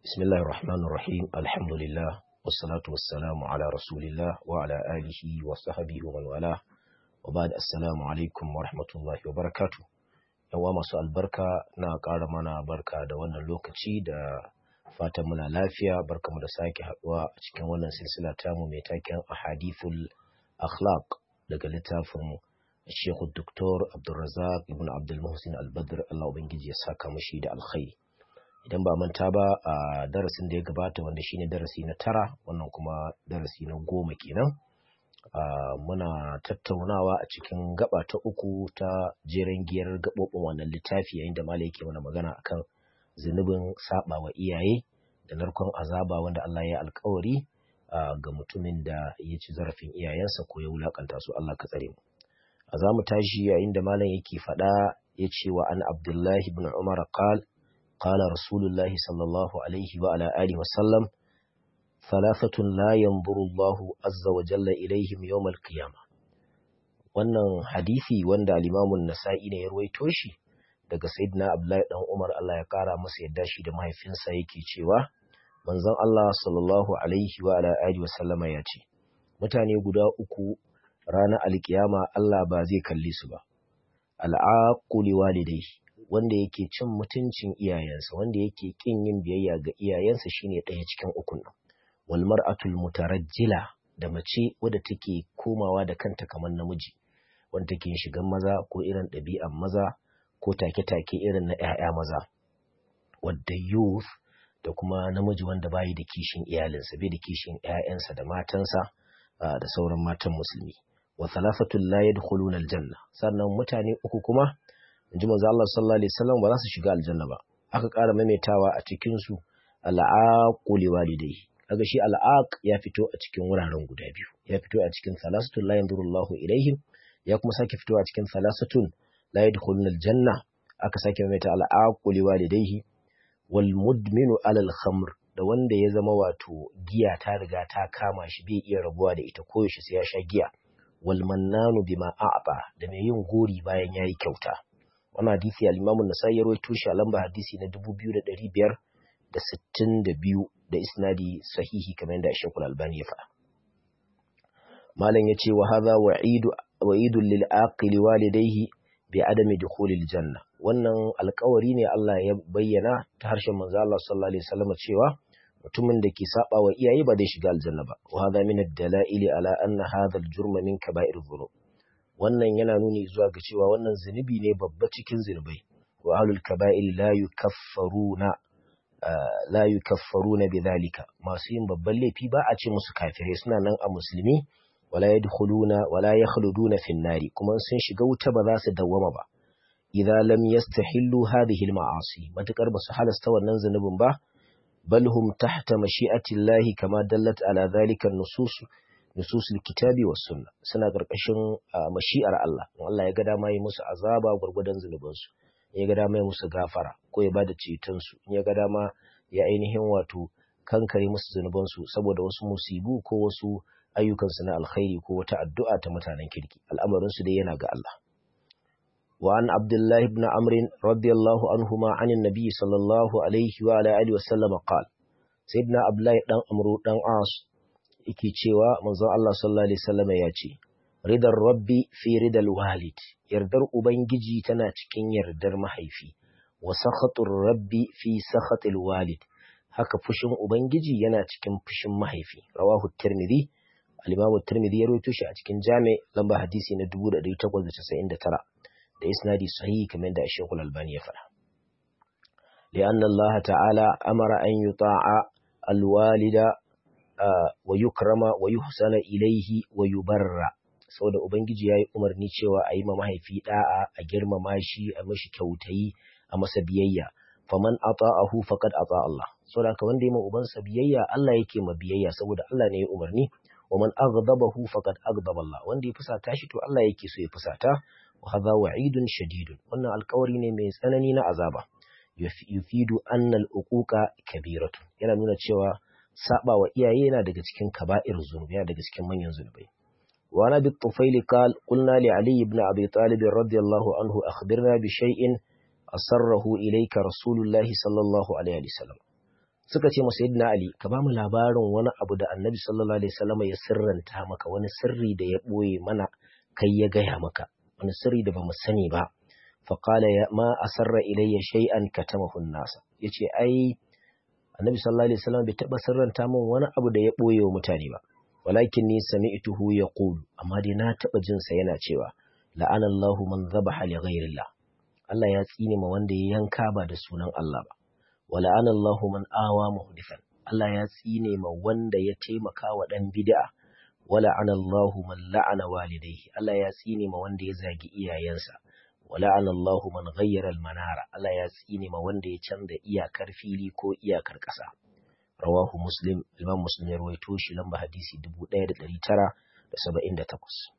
بسم الله الرحمن الرحيم الحمد لله والصلاة والسلام على رسول الله وعلى آله وصحبه ومن والاه وبعد السلام عليكم ورحمة الله وبركاته yawa masu albarka na ƙara mana barka da wannan lokaci da fatan muna lafiya barka mu da sake haɗuwa a cikin wannan silsila tamu mai taken ahadithul akhlaq daga littafin Sheikh Dr. Abdulrazak Ibn Abdul Muhsin Al-Badr Allah ubangiji ya saka mashi da alkhairi idan ba manta ba a darasin da ya gabata wanda shine darasi na tara wannan kuma darasi na goma kenan muna tattaunawa a cikin gaba ta uku ta jeren giyar gaɓoɓin wannan littafi yayin da malai yake mana magana akan zunubin saba wa iyaye da narkon azaba wanda Allah ya alkawari ga mutumin da ya ci zarafin iyayensa ko ya wulakanta su Allah ka tsare mu a za mu tashi yayin da malam yake faɗa ya ce wa an abdullahi ibn umar qal qala rasulullahi sallallahu alaihi wa ala alihi wa sallam thalathatun la yanzuru Allah azza wa jalla ilaihim yawm al-qiyamah wannan hadisi wanda al-Imam an-Nasa'i ne ya ruwaito shi daga Sayyidina Abdullahi dan Umar Allah ya kara masa yadda shi da mahaifinsa yake cewa manzon Allah sallallahu alaihi wa ala alihi wa sallama ya ce mutane guda uku ranar alkiyama Allah ba zai kalli su ba al'aquli walidai wanda yake cin mutuncin iyayensa wanda yake kin yin biyayya ga iyayensa shine ɗaya cikin ukun nan wal mar'atul mutarajjila da mace wadda take komawa da kanta kamar namiji wanda take shigan maza ko irin ɗabi'an maza ko take-take irin na ‘ya'ya maza wadda youth da kuma namiji wanda bayi da kishin iyalinsa bai da kishin ‘ya'yansa da matansa da sauran matan musulmi wa thalathatul la yadkhuluna aljanna sannan mutane uku kuma inji manzo Allah sallallahu alaihi wasallam ba za su shiga aljanna ba aka ƙara maimaitawa a cikin su al'aquli walidai kaga shi al'aq ya fito a cikin wuraren guda biyu ya fito a cikin thalathatul la yanzurullahu ilaihim ya kuma sake fito a cikin thalathatun la yadkhuluna aljanna aka sake maimaita al'aquli walidaihi wal mudminu alal khamr da wanda ya zama wato giya ta riga ta kama shi bai iya rabuwa da ita koyaushe sai ya sha giya wal mannanu bima a'ta da mai yin gori bayan yayi kyauta wannan hadisi al-Imam an-Nasa'i ya rawaito shi a lamba hadisi na 2562 da isnadi sahihi kamar yadda Sheikh Al-Albani ya faɗa malam yace wa hadha wa'idu wa'idu lil aqili walidayhi bi adami dukhulil janna wannan alƙawari ne Allah ya bayyana ta harshen manzo Allah sallallahu alaihi wasallam cewa mutumin da ke saba wa iyaye ba zai shiga aljanna ba wa hadha min ad-dala'ili ala anna hadha al-jurma min kaba'ir dhunub wannan yana nuni zuwa ga cewa wannan zunubi ne babba cikin zunubai wa ahlul kaba'ir la yukaffaruna la yukaffaruna bidhalika masu yin babban laifi ba a ce musu kafirai suna nan a musulmi wala yadkhuluna wala yakhluduna fin nari kuma sun shiga wuta ba za su dawwama ba idza lam yastahillu hadhihi al-ma'asi matakar ba su halasta wannan zunubin ba بل هم تحت مشيئة الله كما دلت على ذلك النصوص نصوص الكتاب والسنة سنة قرقشن مشيئة الله والله يقدا ما يمس عذابا غرغدن زنبنسو يقدا ما يمس غافرة ko ya bada cetonsu ya ga dama ya ainihin wato kankare musu zunubansu saboda wasu musibu ko wasu ayyukansu na alkhairi ko wata addu'a ta mutanen kirki al'amarinsu dai yana ga Allah وعن عبد الله بن عمرو رضي الله عنهما عن النبي صلى الله عليه وعلى آله وسلم قال سيدنا عبد الله دان عمرو دان عاص yake cewa manzon Allah sallallahu alaihi wasallam ya ce ridar rabbi fi ridal walid yardar ubangiji tana cikin yardar mahaifi wa sakhatur rabbi fi sakhatil walid haka fushin ubangiji yana cikin fushin mahaifi rawahu tirmidhi al-imam tirmidhi ya rawaito shi a cikin jami lamba hadisi na 1899 da isnadi sahihi kamar da Sheikhul Albani ya faɗa. لأن الله تعالى أمر أن يطاع الوالد ويكرم ويحسن إليه ويبر saboda ubangiji yayi umarni cewa a yi ma mahaifi da'a a girmama shi a mashi kyautayi a masa biyayya faman ata'ahu faqad ata Allah saboda haka wanda yayi ma ubansa biyayya Allah yake ma biyayya saboda Allah ne ya umarni wa man aghdabahu faqad aghdaba Allah wanda ya fusata shi to Allah yake so ya fusata wa hadha wa'idun shadidun wannan alƙawari ne mai tsanani na azaba yufidu anna al-uquqa kabiratu yana nuna cewa saba wa iyaye yana daga cikin kaba'ir zunubi yana daga cikin manyan zunubai wa nabi tufaili qal qulna li ali ibn abi talib radiyallahu anhu akhbirna bi shay'in asarrahu ilayka rasulullahi sallallahu alaihi wasallam suka ce masa yadda Ali ka ba mu labarin wani abu da annabi sallallahu alaihi wasallam ya sirranta maka wani sirri da ya ɓoye mana kai ya gaya maka wani sirri da bamu sani ba faqala ya ma asarra ilayya shay'an katamahu an-nas yace ai annabi sallallahu alaihi wasallam bai taba sirranta min wani abu da ya ɓoye wa mutane ba walakin ni sami'tuhu yaqulu amma dai na taba jin sa yana cewa la'ana Allahu man dhabaha li ghayrillah Allah ya tsine ma wanda ya yanka ba da sunan Allah ba wala ana Allahu man awa muhdifan Allah ya tsine ma wanda ya taimaka wa dan bid'a wala ana Allahu man la'ana walidayhi Allah ya tsine ma wanda ya zagi iyayensa wala ana Allahu man ghayyara al-manara Allah ya tsine ma wanda ya canza iyakar fili ko iyakar ƙasa rawahu muslim imam muslim ya rawaito shi lamba hadisi 1978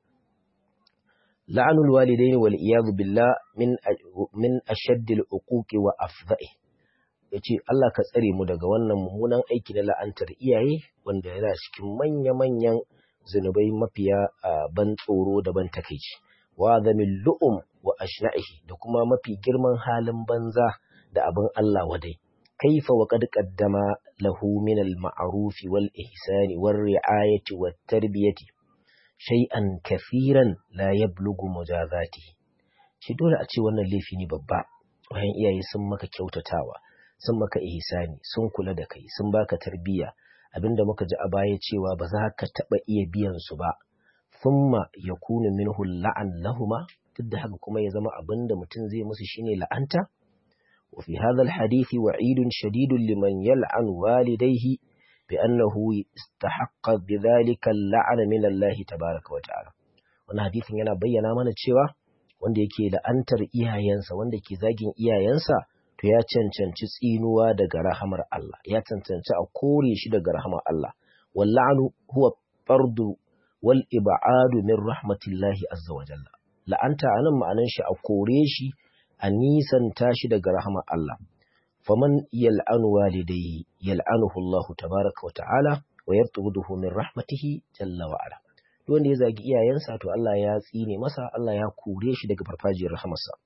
la'anul walidaini wal iyad billah min min ashaddil uquqi wa afdha'i ya ce Allah ka tsare mu daga wannan mummunan aiki na la'antar iyaye wanda yana cikin manya-manyan zunubai mafiya ban tsoro da ban takaici wa zamin lu'um wa ashna'ihi da kuma mafi girman halin banza da abin Allah wadai kaifa wa qad qaddama lahu min al-ma'ruf wal ihsani war ri'ayati wat tarbiyati shay'an kafiran la yablughu mujazatihi shi dole a ce wannan laifi ne babba wayan iyaye sun maka kyautatawa sun maka ihsani sun kula da kai sun baka tarbiyya abinda muka ji a baya cewa ba za ka taba iya biyan su ba thumma yakunu minhu la'an lahuma duk da haka kuma ya zama abinda mutum zai musu shine la'anta wa fi hadha alhadith wa'idun shadidun liman yal'an walidayhi bi annahu istahaqqa bidhalika al'ana min Allah tabaaraka wa ta'ala wannan hadisin yana bayyana mana cewa wanda yake la'antar iyayensa wanda ke zagin iyayensa to ya cancanci tsinuwa daga rahamar Allah ya cancanci a kore shi daga rahamar Allah walla'anu huwa fardu wal ib'adu min rahmatillahi azza wa jalla la'anta anan ma'anan shi a kore shi a nisanta shi daga rahamar Allah faman yal'anu walidayhi yal'anuhu Allah tabaaraka wa ta'ala wa yartuduhu min rahmatihi jalla wa ala wanda ya zagi iyayensa to Allah ya tsine masa Allah ya kore shi daga farfajiyar rahamarsa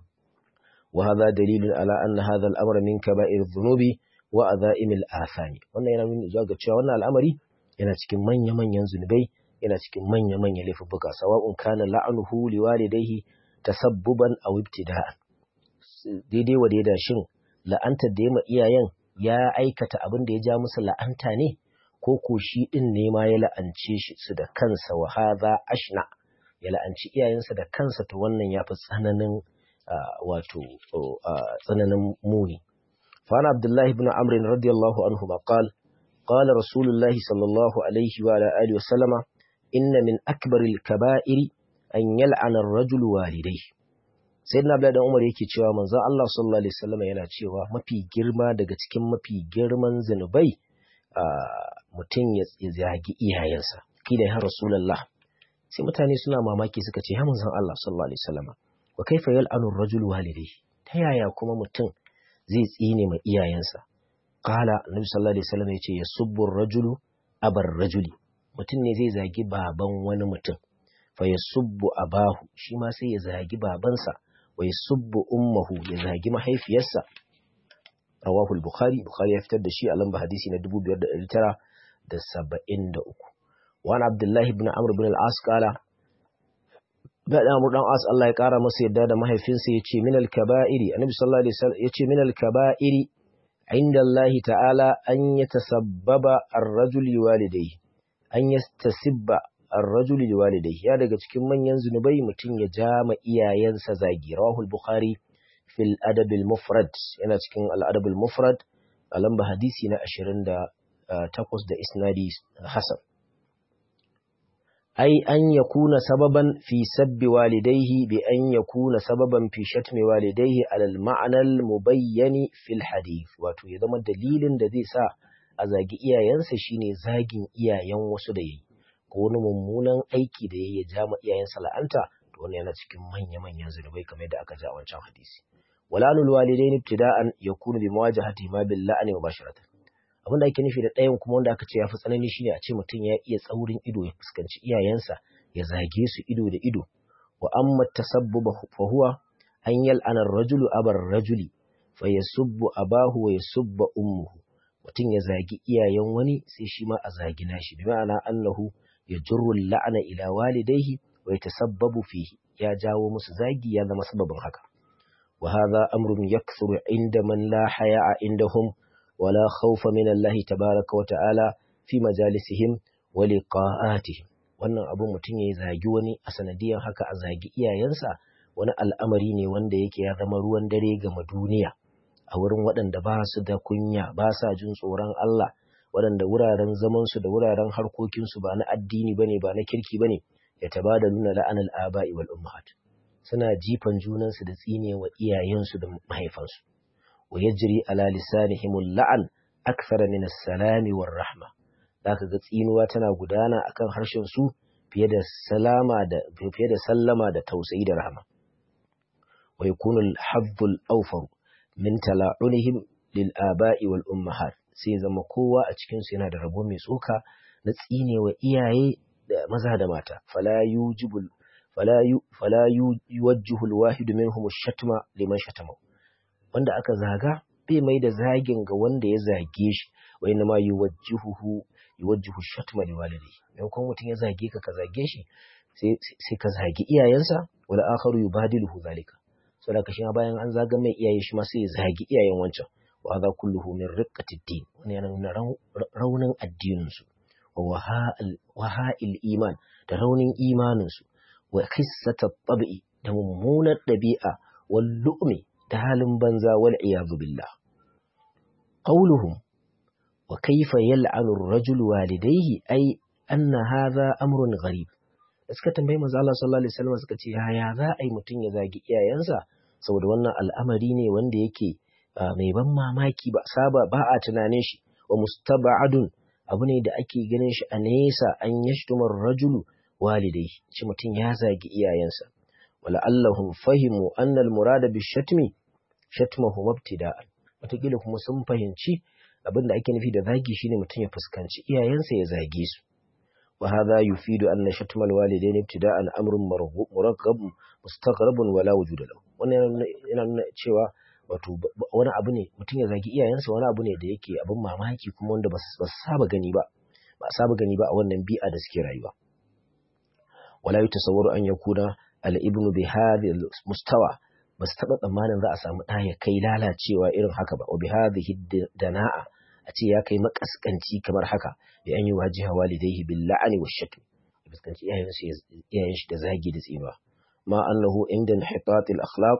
وهذا دليل على أن هذا الأمر من كبائر الذنوب وأذائم الآثام wannan yana nuni zuwa ga cewa wannan al'amari yana cikin manya-manyan zunubai yana cikin manya-manyan laifuffuka sawa'un kana la'anuhu liwalidayhi tasabbuban aw ibtida'an daidai wa daida shin la'antar da ya iyayen ya aikata abin da ya ja musu la'anta ne ko ko shi din ne ma ya la'ance shi su da kansa wa hadha ashna ya la'anci iyayensa da kansa to wannan yafi tsananin wato tsananin muni. Fana Abdullahi ibn Amr radiyallahu anhu ba qal qala Rasulullahi sallallahu alaihi wa ala alihi wasallama inna min akbaril kaba'iri an yal'ana ar-rajulu walidayhi. Sayyidina Abdullahi dan Umar yake cewa manzo Allah sallallahu alaihi wasallama yana cewa mafi girma daga cikin mafi girman zinubai mutum ya zagi iyayensa. Kila ya Rasulullah. Sai mutane suna mamaki suka ce ya manzon Allah sallallahu alaihi wasallama wa kaifa yal'anu ar-rajulu walidayhi ta yaya kuma mutum zai tsine ma iyayensa qala annabi sallallahu alaihi wasallam yace yasubbu ar-rajulu abar rajuli mutum ne zai zagi baban wani mutum fa yasubbu abahu shi ma sai ya zagi babansa wa yasubbu ummuhu ya zagi mahaifiyarsa rawahu al-bukhari bukhari ya fitar da shi a lamba hadisi na 2973 wa an abdullahi ibn amr ibn al-as qala da Amr dan As Allah ya kara masa yadda da mahaifinsa yace min al-kaba'iri Annabi sallallahu alaihi wasallam yace min al-kaba'iri inda Allah ta'ala an yatasabbaba ar-rajul liwalidayhi an yastasibba ar-rajul liwalidayhi ya daga cikin manyan zunubai mutum ya jama iyayensa zagi rawahul bukhari fil adab al-mufrad yana cikin al-adab al-mufrad a lamba hadisi na 28 da isnadi hasan أي أن يكون سببا في سب والديه بأن يكون سببا في شتم والديه على المعنى المبين في الحديث wato ya zama dalilin da zai sa a zagi iyayensa shine zagin iyayen wasu da yayi ko wani mummunan aiki da yayi ya ja ma iyayensa la'anta to wannan yana cikin manya-manyan zunubai kamar yadda aka ji a wancan hadisi walanul walidaini ibtida'an yakunu bi mawajahati ma bil la'ani mubasharatan abin da ake nufi da ɗayan kuma wanda aka ce ya fi tsanani shine a ce mutum ya iya tsaurin ido ya fuskanci iyayensa ya zage su ido da ido wa amma tasabbuba fa huwa an yal'ana rajulu abar rajuli fa yasubbu abahu wa yasubba ummuhu mutum ya zagi iyayen wani sai shi ma a zagi nashi bi ma'ana annahu ya jurru la'ana ila walidaihi wa yatasabbabu fihi ya jawo musu zagi ya zama sababin haka wa hadha amrun yakthuru inda man la haya'a indahum wala khawfa min Allah tabaaraka wa ta'ala fi majalisihim wa liqa'atihim wannan abun mutum ya zagi wani a sanadiyan haka a zagi iyayensa wani al'amari ne wanda yake ya zama ruwan dare ga duniya a wurin waɗanda ba su da kunya ba sa jin tsoron Allah waɗanda wuraren zamansu da wuraren harkokinsu ba na addini bane ba na kirki bane ya taba da nuna la'anar aba'i wal ummahat suna jifan junansu da tsine wa iyayensu da mahaifansu wa yajri ala lisanihim la'an akthara min as-salami war rahma zaka ga tsinuwa tana gudana akan harshen su fiye da salama da fiye da sallama da tausayi da rahma wa yakunu al-hadd al-awfar min tala'unihim lil aba'i wal ummahat sai zama kowa a cikin su yana da rabo mai tsoka na tsinewa iyaye da maza da mata fala yujibul fala yu fala yuwajjihu al-wahid minhum ash-shatma liman shatama wanda aka zaga bai mai da zagin ga wanda ya zage shi wa inna ma yuwajjihuhu yuwajjihu ash-shatma liwalidayhi dan kuma mutum ya zage ka ka zage shi sai sai ka zagi iyayensa wala akharu yubadiluhu zalika saboda kashi bayan an zaga mai iyaye shi ma sai ya zagi iyayen wancan wa hadha kulluhu min riqqati din wannan yana nuna raunin addinin su wa waha'il iman da raunin imanin su wa khissata tab'i da mummunar dabi'a wal lu'mi da halin banza wal iyadu billah qawluhum wa kayfa yal'anu ar-rajul walidayhi ay anna hadha amrun gharib suka tambayi manzo Allah sallallahu alaihi wasallam suka ce yaya za a yi mutum ya zagi iyayensa saboda wannan al'amari ne wanda yake mai ban mamaki ba saba ba a tunanin shi wa mustaba'adun abu ne da ake ganin shi a nesa an yashtumar rajulu walidai shi mutum ya zagi iyayensa wala allahum fahimu annal murada bi shatmi shatmahu mubtida'an wataƙila kuma sun fahimci abin da ake nufi da zagi shine mutum ya fuskanci iyayensa ya zage su وهذا يفيد أن شتم الوالدين ابتداء أمر مرغب مستغرب ولا وجود له wannan yana nuna cewa wato wani abu ne mutum ya zagi iyayensa wani abu ne da yake abin mamaki kuma wanda ba su saba gani ba ba saba gani ba a wannan bi'a da suke rayuwa wala yutasawwaru an yakuna al-ibnu bi hadhihi mustawa ba su taba tsammanin za a samu ɗa ya kai lalacewa irin haka ba wa bi hadhihi dana'a a ce ya kai makaskanci kamar haka da an yi wajiha walidaihi bil la'ani wa shatm fuskanci iyayen shi da zagi da tsinuwa ma annahu inda inhitat al akhlaq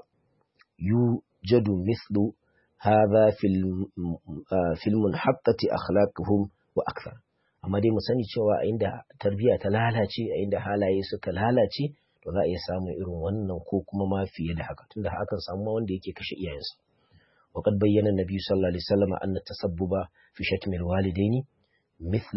yujadu mithlu hadha fil fil munhattati akhlaquhum wa akthar amma dai mu sani cewa a inda tarbiyya ta lalace a inda halaye suka lalace to za a iya samun irin wannan ko kuma ma fiye da haka tunda hakan samu wanda yake kashe iyayensa وقد بين النبي صلى الله عليه وسلم أن التسبب في شتم الوالدين مثل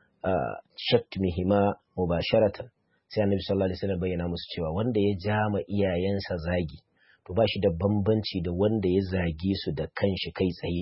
شتمهما مباشرة sai annabi sallallahu alaihi wasallam bayyana musu cewa wanda ya jama iyayensa zagi to ba shi da bambanci da wanda ya zage su da kanshi kai tsaye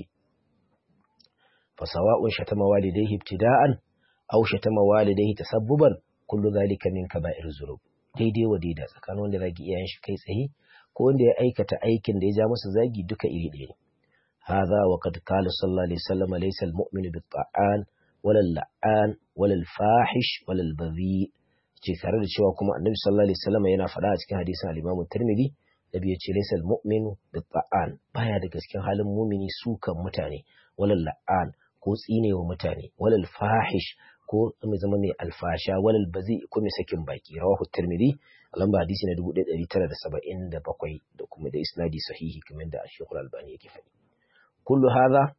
fa sawa'un shatama walidayhi ibtida'an aw shatama walidayhi tasabbuban kullu zalika min kaba'ir zunub daidai wa daida tsakanin wanda zagi iyayen shi kai tsaye ko wanda ya aikata aikin da ya ja masa zagi duka iri ɗaya ne هذا وقد قال صلى الله عليه وسلم ليس المؤمن بالطعان ولا اللعان ولا الفاحش ولا البذيء ce tare da cewa kuma annabi sallallahu alaihi wasallam yana faɗa a cikin hadisin al-Imam Tirmidhi nabi ya ce laysa al-mu'minu bit-ta'an baya da gaskin halin mumini sukan mutane walal la'an ko tsinewa mutane walal fahish ko mai zama mai alfasha walal bazi ko mai sakin baki rawahu Tirmidhi lamba hadisi na 1977 da kuma da isnadi sahihi kamar da Sheikh Al-Albani yake faɗi kullu hadha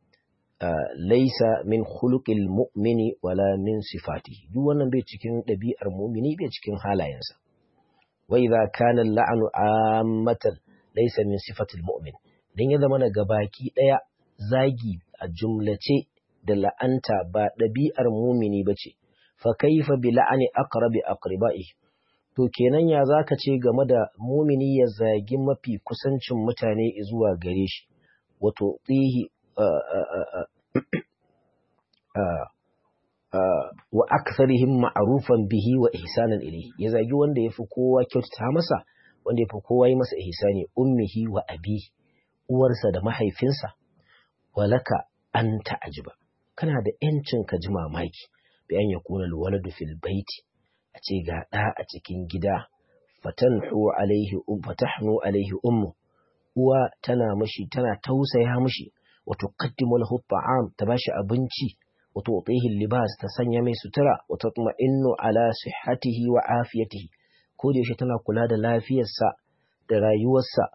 laisa min khuluqil mu'mini wala min sifatihi duk wannan bai cikin ɗabi'ar mu'mini bai cikin halayensa wa idza kana la'anu ammatan laisa min sifatil mu'min dan ya zama ga baki daya zagi a jumlace da la'anta ba ɗabi'ar mu'mini bace fa kaifa bi la'ani aqrabi aqribai to kenan ya zaka ce game da mu'mini ya zagi mafi kusancin mutane zuwa gare shi wato tsihi wa aktharihim ma'rufan bihi wa ihsanan ilayhi ya zagi wanda yafi kowa kyautata masa wanda yafi kowa yi masa ihsani ummihi wa abi uwarsa da mahaifinsa walaka anta ajiba kana da yancin ka ji mamaki bi an yakuna alwaladu fil baiti a ce ga ɗa a cikin gida fatanhu alaihi um fatahnu alaihi ummu uwa tana mishi tana tausaya mishi wa tuqaddimu lahu at'am ta bashi abinci wa tu'tihi libas ta sanya mai sutura wa tatma'innu ala sihhatihi wa afiyatihi ko da yaushe tana kula da lafiyarsa da rayuwarsa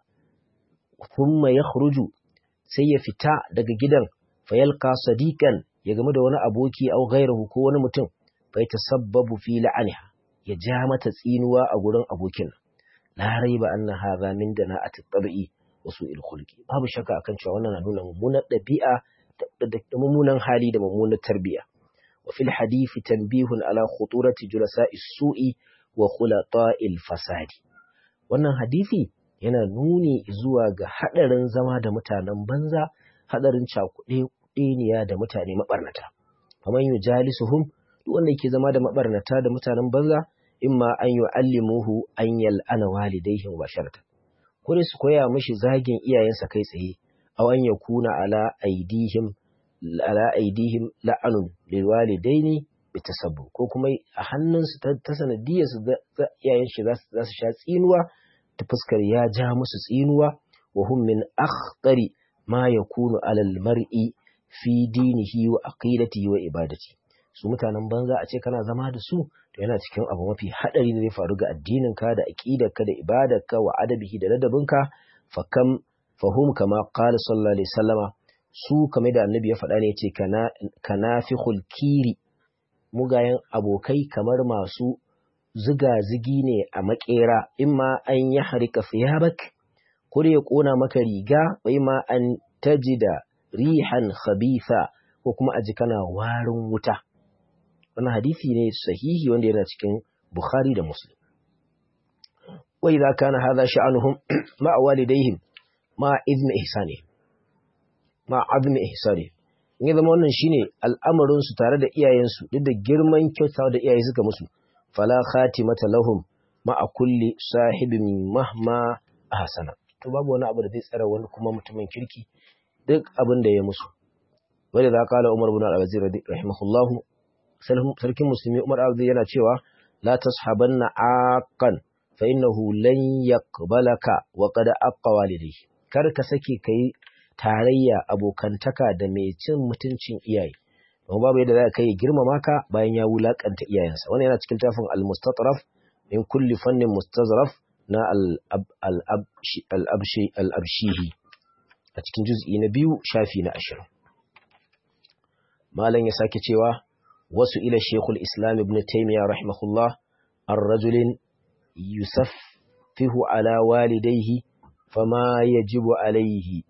thumma yakhruju sai ya fita daga gidan fayalqa sadiqan ya game da wani aboki au ghayruhu ko wani mutum fa yatasabbabu fi la'aniha ya ja mata tsinuwa a gurin abokin la raiba anna hadha min dana'ati tabi'i wa su'il khulqi babu shakka akan cewa wannan na nuna mummunar dabi'a da mummunan hali da mummunar tarbiya wa fil hadisi tanbihun ala khuturati julasa'i su'i wa khulata'il fasadi wannan hadisi yana nuni zuwa ga hadarin zama da mutanen banza hadarin cakuɗe ɗeniya da mutane mabarnata kamar yujalisuhum duk wanda yake zama da mabarnata da mutanen banza imma an yu'allimuhu an yal'ana walidayhi mubasharatan ko su koya mishi zagin iyayensa kai tsaye aw an yakuna ala aidihim ala aidihim la'anun lil walidaini bitasabbu ko kuma a hannunsu ta sanadiyar su iyayen shi za su sha tsinuwa ta fuskar ya ja musu tsinuwa wa hum min akhtari ma yakunu alal mar'i fi dinihi wa aqidatihi wa ibadati su mutanen banza a ce kana zama da su to yana cikin abu mafi hadari da zai faru ga addinin ka da aqidarka da ibadarka wa adabihi da ladabinka fa kam fahum kama qala sallallahu alaihi wasallama su kame da annabi ya faɗa ne yace kana kanafikhul kiri mugayen abokai kamar masu ziga-zigi ne a makera imma an ya harika thiyabak ko da ya kona maka riga bai ma an tajida rihan khabitha ko kuma aji kana warin wuta wannan hadisi ne sahihi wanda yana cikin Bukhari da Muslim wa idza kana hadha sha'anuhum ma walidayhim ma idmi ihsani ma admi ihsani in ya zama wannan shine al'amarin su tare da iyayensu duk da girman kyautawa da iyaye suka musu fala khatimata lahum ma a kulli sahibin mahma ahsana to babu wani abu da zai tsara wani kuma mutumin kirki duk abin da ya musu wanda za kala Umar ibn al-Aziz rahimahullahu sarkin musulmi Umar Abdi yana cewa la tashabanna aqan fa innahu lan yaqbalaka wa qad aqqa walidayhi kar ka sake kai tarayya abokantaka da mai cin mutuncin iyaye don babu yadda za ka yi girmama ka bayan ya wulakanta iyayensa wannan yana cikin tafin al-mustatraf min kulli fannin mustazraf na al-abshihi a cikin juz'i na biyu shafi na ashirin malam ya sake cewa wasu ila shekul islam ibn taimiyya rahimahullah an rajulin yusaffihu ala walidaihi fama yajibu alaihi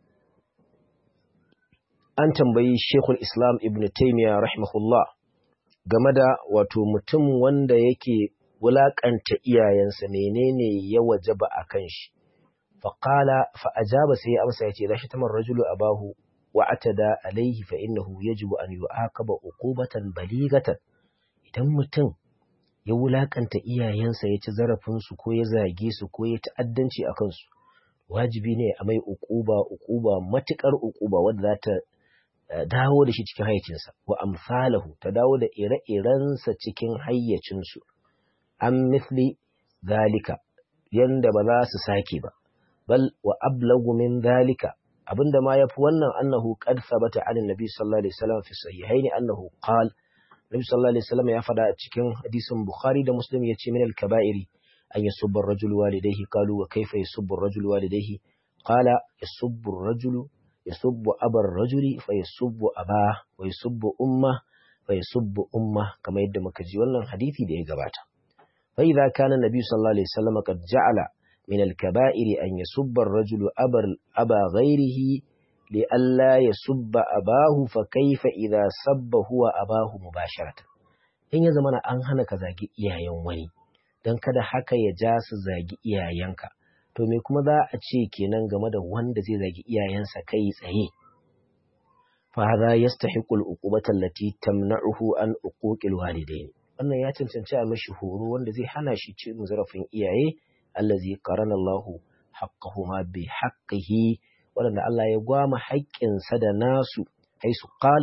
an tambayi shekul islam ibn taimiyya rahimahullah game da wato mutum wanda yake wulaƙanta iyayensa menene ya wajaba a kan shi faƙala fa'ajaba sai ya amsa ya ce lashi tamar rajulu a bahu wa atada alaihi fa innahu yajibu an yu'aqaba uqubatan baligatan idan mutum ya wulakanta iyayensa ya ci zarafin su ko ya zage su ko ya ta'addanci a kansu wajibi ne a mai uquba uquba matukar uquba wanda za ta dawo da shi cikin hayyacinsa wa amsalahu ta dawo da ire-irensa cikin hayyacinsu an mithli zalika yanda ba za su sake ba bal wa ablagu min zalika abinda ma yafi wannan annahu qad thabata an annabi sallallahu alaihi wasallam fi sahihaini annahu qal nabi sallallahu alaihi wasallam ya fada a cikin hadisin bukhari da muslim yace min al-kaba'iri an yasubba ar-rajulu walidayhi qalu wa kayfa yasubbu ar-rajulu walidayhi qala yasubbu ar-rajulu yasubbu abar rajuli fa yasubbu aba wa yasubbu umma fa yasubbu umma kamar yadda muka ji wannan hadisi da ya gabata fa idza kana nabi sallallahu alaihi wasallam qad ja'ala من الكبائر أن يسب الرجل أبر أبا غيره لئلا يسب أباه فكيف إذا سب هو أباه مباشرة in ya zamana an hana ka zagi iyayen wani don kada haka ya ja su zagi iyayenka to me kuma za a ce kenan game da wanda zai zagi iyayensa kai tsaye fa hadha yastahiqu al-uqubata allati tamna'uhu an uquqil walidayn wannan ya cancanci a mashi horo wanda zai hana shi cin zarafin iyaye allazi qarana Allahu haqqahuma bi haqqihi wanda Allah ya gwama haƙƙinsa da nasu haisu qal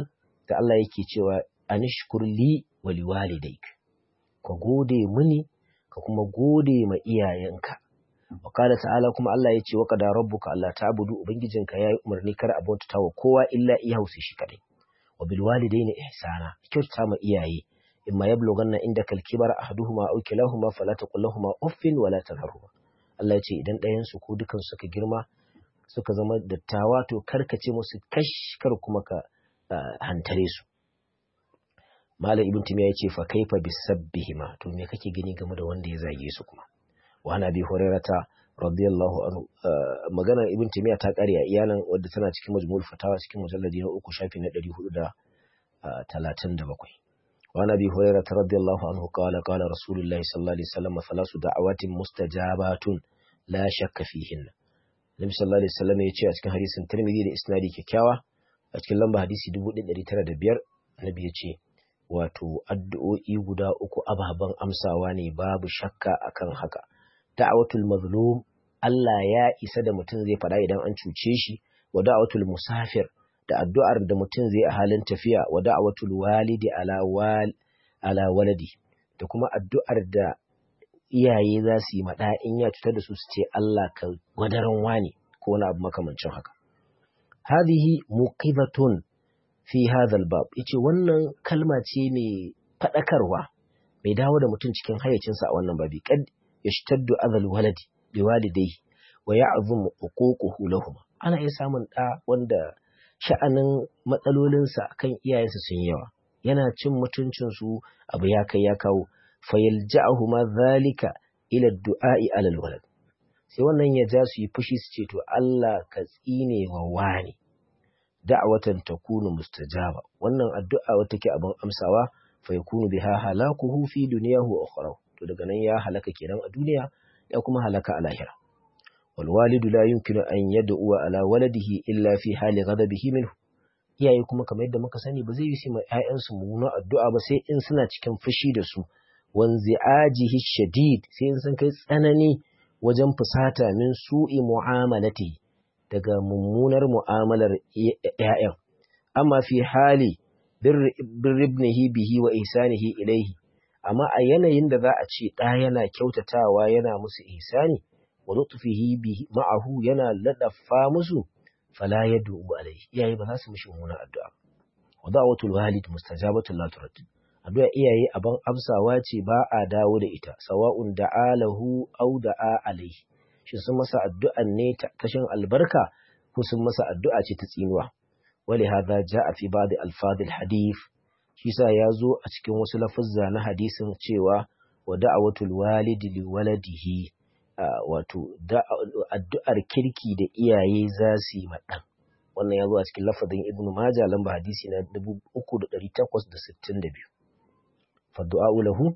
da Allah yake cewa anishkur li wa liwalidayk ka gode mini ka kuma gode ma iyayenka wa qala ta'ala kuma Allah yace wa qada rabbuka alla ta'budu ubangijinka yayi umarni kar a bauta wa kowa illa iyahu sai shi kadai wa bil walidayni ihsana kyautata ma iyaye imma yablughanna indaka al-kibara ahaduhuma aw kilahuma fala taqul lahumu uffin wala tanharhuma Allah yace idan ɗayan su ko dukan suka girma suka zama dattawa to karkace musu kash kar kuma ka hantare su Malam Ibn Timiya ya ce fa kaifa bisabbihima to me kake gani game da wanda ya zage su kuma wa ana bi hurairata radiyallahu anhu magana Ibn Timiya ta kare a iyalan wadda tana cikin majmu'ul fatawa cikin mujalladi na uku shafi na 437 wa ana bi hurairata radiyallahu anhu qala qala rasulullahi sallallahu alaihi wasallam thalasu da'awatin mustajabatun la shakka fihinna Nabi sallallahu alaihi wasallam ya ce a cikin hadisin Tirmidhi da isnadi kyakkyawa a cikin lamba hadisi 1905 Nabi ya ce wato addu'o'i guda uku ababen amsawa ne babu shakka akan haka. Da'awatul mazlum Allah ya isa da mutum zai faɗa idan an cuce shi, wa da'awatul musafir da addu'ar da mutum zai a halin tafiya, wa da'awatul walidi ala, wal, ala waladi, da kuma addu'ar da iyaye za su yi maɗa in ya cutar da su su ce Allah ka wadaran wani ko wani abu makamancin haka. Hadihi muqibatun fi hadhal bab yace wannan kalma ce mai fadakarwa mai dawo da mutum cikin hayyacinsa a wannan babi kad yashtaddu adhal waladi bi walidayhi wa ya'zum uququhu lahum ana iya samun da wanda sha'anin matsalolinsa kan iyayensa sun yawa yana cin mutuncin su abu ya kai ya kawo fayalja'ahu ma zalika ila du'a'i alal walad sai wannan ya ja su yi fushi su ce to Allah ka tsine wa wani da'watan takunu mustajaba wannan addu'a wata ke abin amsawa fa yakunu biha halakuhu fi dunyahu wa ukhrahu to daga nan ya halaka kenan a duniya ya kuma halaka a lahira wal walidu la yumkinu an yad'u ala waladihi illa fi hali ghadabihi minhu iyaye kuma kamar yadda muka sani ba zai yi su ma ƴaƴansu mummunan addu'a ba sai in suna cikin fushi da su wanzi'ajihi shadid sai in sun kai tsanani wajen fusata min su'i mu'amalati daga mummunar mu'amalar ‘ya'yan, amma fi hali birribnihi bihi wa ihsanihi ilaihi, amma a yanayin da za a ce ɗa yana kyautatawa yana musu ihsani, wa lutfihi bihi ma'ahu yana laɗafa musu, fala ya dubu alaihi, iyaye ba za su mishi mummunar addu'a. Wa da'watul walid mustajabatul la turad. Addu'a iyaye aban amsawa ce ba a dawo da ita, sawa'un da'a lahu au da'a alaihi. shi sun masa addu'an ne ta kashin albarka ko sun masa addu'a ce ta tsinuwa. Wali haza ja a fi ba da alfadil hadif, shi sa ya zo a cikin wasu lafuzza na hadisin cewa wa da'awatul walidi li waladihi wato addu'ar kirki da iyaye za su yi maɗan. Wannan ya zo a cikin lafazin Ibn Majah lamba hadisi na 3862. Faddu'a'u lahu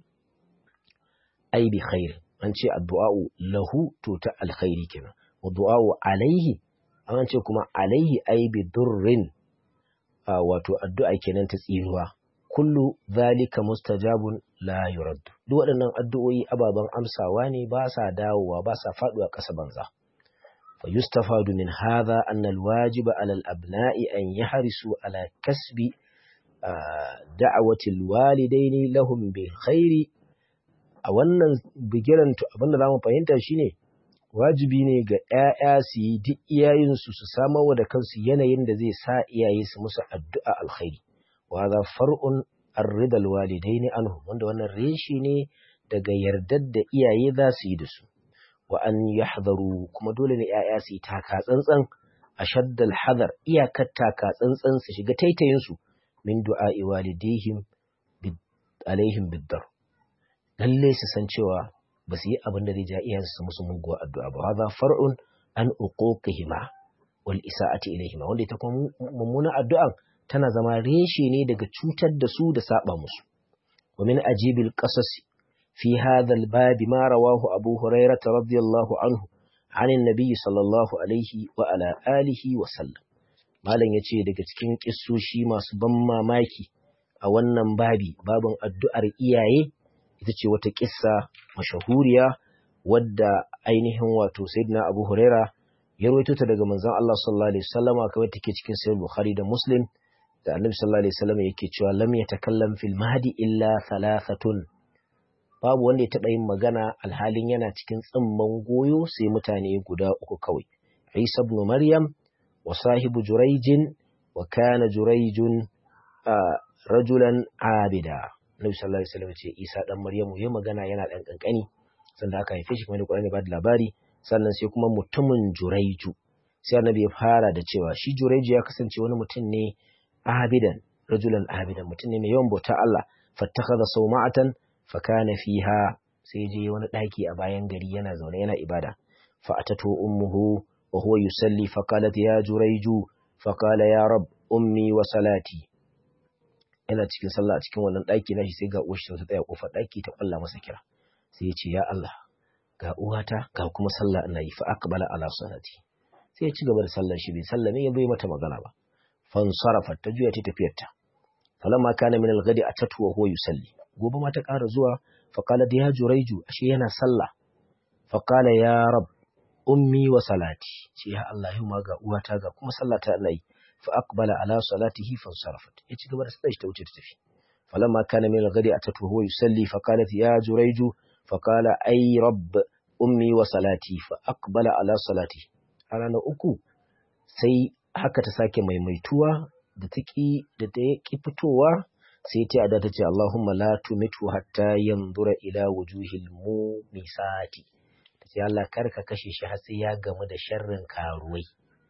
ai bi khair an ce addu'a'u lahu to ta alkhairi kenan wa du'a'u alaihi an ce kuma alaihi ai bi durrin wato addu'a kenan ta tsinuwa kullu zalika mustajabun la yurad duk waɗannan addu'o'i ababen amsawa ne ba sa dawowa ba sa faduwa ƙasa banza fa yustafadu min hadha anna alwajiba ala alabna'i an yahrisu ala kasbi da'awati alwalidaini lahum bil khairi a wannan bigiran abinda za mu fahimta shine wajibi ne ga ‘ya'ya su yi duk iyayensu su samar da kansu yanayin da zai sa iyaye su musu addu'a alkhairi wa za far'un arridal walidai ne anhu wanda wannan reshi ne daga yardar da iyaye za su yi da su wa an yahdaru kuma dole ne ‘ya'ya su yi taka tsantsan a shaddal hadar iyakar taka tsantsan su shiga taitayinsu min du'a'i walidayhim alaihim biddar lalle su san cewa ba su yi abin da zai ja iyayensu su musu muguwa addu'a ba hadha far'un an uquqihima wal isa'ati ilayhima wanda ita kuma mummuna addu'an tana zama reshe ne daga cutar da su da saba musu wa min ajibil qasas fi hadha al bab ma rawahu abu hurairah radiyallahu anhu عن النبي صلى الله عليه وعلى آله وسلم malam yace daga cikin kissoshi masu ban mamaki a wannan babi babin addu'ar iyaye ita ce wata kissa mashahuriya wadda ainihin wato sayyidina Abu Huraira ya rawaito ta daga manzon Allah sallallahu alaihi wasallama kamar take cikin sahih Bukhari da Muslim da annabi sallallahu alaihi wasallam yake cewa lam yatakallam fil mahdi illa thalathatun babu wanda ya taɓa yin magana alhalin yana cikin tsimman goyo sai mutane guda uku kawai Isa ibn Maryam wa sahibu Jurayjin wa kana Jurayjun rajulan abida Nabi sallallahu alaihi wasallam ce Isa dan Maryamu ya magana yana dan kankani sanda aka haife shi kuma da Qur'ani ba da labari sannan sai kuma mutumin Jurayju sai Annabi ya fara da cewa shi Jurayju ya kasance wani mutum ne abidan rajulan abidan mutum ne mai yawan bauta Allah fattakhadha sawma'atan fakana fiha sai je wani daki a bayan gari yana zaune yana ibada fa atatu ummuhu wa huwa yusalli fa qalat ya jurayju fa qala ya rab ummi wa salati yana cikin sallah a cikin wannan daki nashi sai ga uwarsa ta tsaya kofar daki ta kwalla masa kira sai ya ce ya Allah ga uwata ga kuma sallah ina yi fa aqbala ala salati sai ya ci gaba da sallar shi bai sallame ya bai mata magana ba fansarafa ta juya ta tafiyarta falamma kana min al-ghadi atatu wa huwa yusalli gobe ma ta ƙara zuwa faƙala da ya juraiju ashe yana sallah faƙala ya rab ummi wa salati ce ya Allah yau ma ga uwata ga kuma sallata Allah yi fa aqbala ala salatihi fa sarafat ya ci gaba da sallar ta wuce ta tafi falamma kana min al-ghadi atatu huwa yusalli faqalat ya juraiju faqala ay rabb ummi wa salati fa aqbala ala salati a ranar uku sai haka ta sake maimaituwa da ta ki da ta ki fitowa sai ta ada ta ce Allahumma la tumitu hatta yanzura ila wujuhil mumisati ta ce Allah kar ka kashe shi har sai ya gamu da sharrin karuwai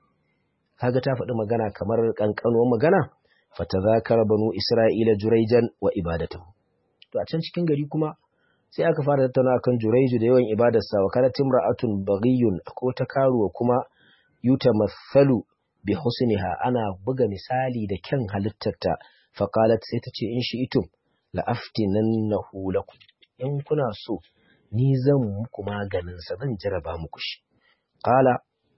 kaga ta faɗi magana kamar kankanuwar magana fatazakara banu isra'ila juraijan wa ibadatahu to a can cikin gari kuma sai aka fara tattauna akan juraiju da yawan ibadarsa wa kana timra'atun baghiyun akwai wata karuwa kuma yutamathalu bi husniha ana buga misali da kyan halittarta faƙalat sai ta ce in shi itum la'aftinan na hulaku in kuna so ni zan muku maganinsa zan jaraba muku shi ƙala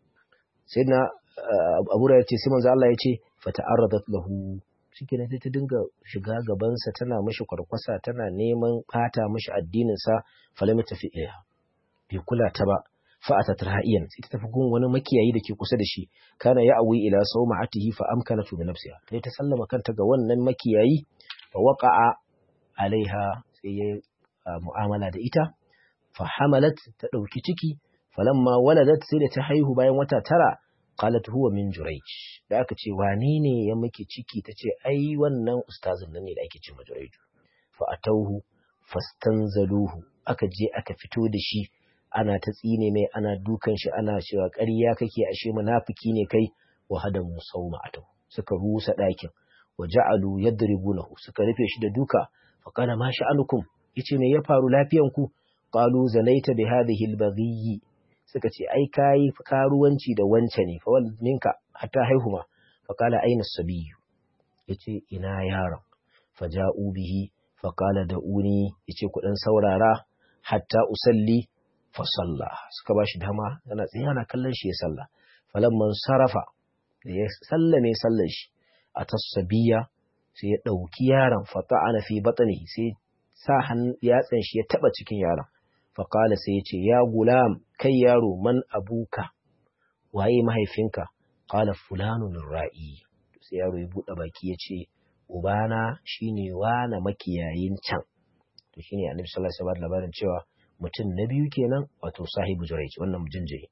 sai na abu da ya ce sai manzo Allah ya ce fata'arradat lahu shike sai ta dinga shiga gabansa tana mashi kwarkwasa tana neman ɓata mashi addininsa falam tafi ilaiha bai kula ta ba fa'atat ra'iyan sai ta tafi gun wani makiyayi da ke kusa da shi kana ya awi ila sawma'atihi fa amkanatu bi nafsiha sai ta sallama kanta ga wannan makiyayi fa waqa'a alaiha sai ya mu'amala da ita fa hamalat ta dauki ciki falamma waladat sai da ta haihu bayan wata tara qalat huwa min jurayj da aka ce wane ne ya miki ciki tace ai wannan ustazin nan ne da ake ce ma jurayj fa atauhu fastanzaluhu aka je aka fito da shi ana ta tsine mai ana dukan shi ana cewa ƙarya kake ashe munafiki ne kai wa hadamu sauma'atu suka rusa ɗakin wa ja'alu yadribunahu suka rufe shi da duka fa kana ma sha'anukum yace me ya faru lafiyan ku qalu zanaita bi hadhihi albaghi suka ce ai kai karuwanci da wance ne fa wal minka hatta haihuma fa qala aina sabiyu yace ina yaron fa ja'u bihi fa qala da'uni yace ku dan saurara hatta usalli fasalla suka ba shi dama yana tsaye yana kallon shi ya salla falamman sarafa da ya sallame sallar shi a tasabiya sai ya ɗauki yaron fata ana fi batsani sai sa yatsan shi ya taɓa cikin yaron faƙala sai ya ce ya gulam kai yaro man abuka waye mahaifinka ƙala fulanun ra'i sai yaro ya buɗe baki ya ce ubana shine wana makiyayin can to shine annabi sallallahu alaihi wasallam labarin cewa mutum na biyu kenan wato sahibu jurayj wannan jinjiri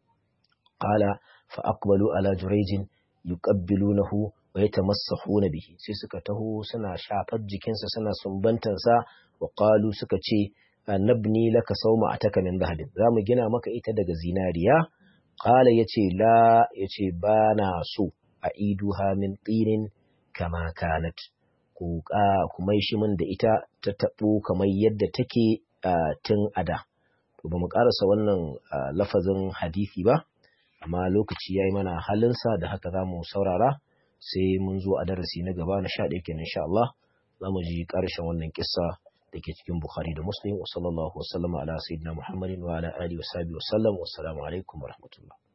qala fa aqbalu ala jurayjin yuqabbilunahu wa yatamassahuna bihi sai suka taho suna shafar jikinsa suna sumbantan sa wa qalu suka ce nabni laka sawma ataka min dhahabin zamu gina maka ita daga zinariya qala yace la yace bana so aiduha min tinin kama kanat ku ku mai shi min da ita ta tabo kamar yadda take Uh, tun ada to ba mu karasa wannan uh, lafazin hadisi ba amma lokaci ya yi mana halinsa da haka za mu saurara sai mun zo a darasi na gaba na sha ɗaya kenan insha Allah za mu ji ƙarshen wannan kissa da ke cikin Bukhari da Muslim wa sallallahu wa sallama ala sayyidina Muhammadin wa ala alihi wa sahbihi wa sallam wa assalamu alaikum wa rahmatullah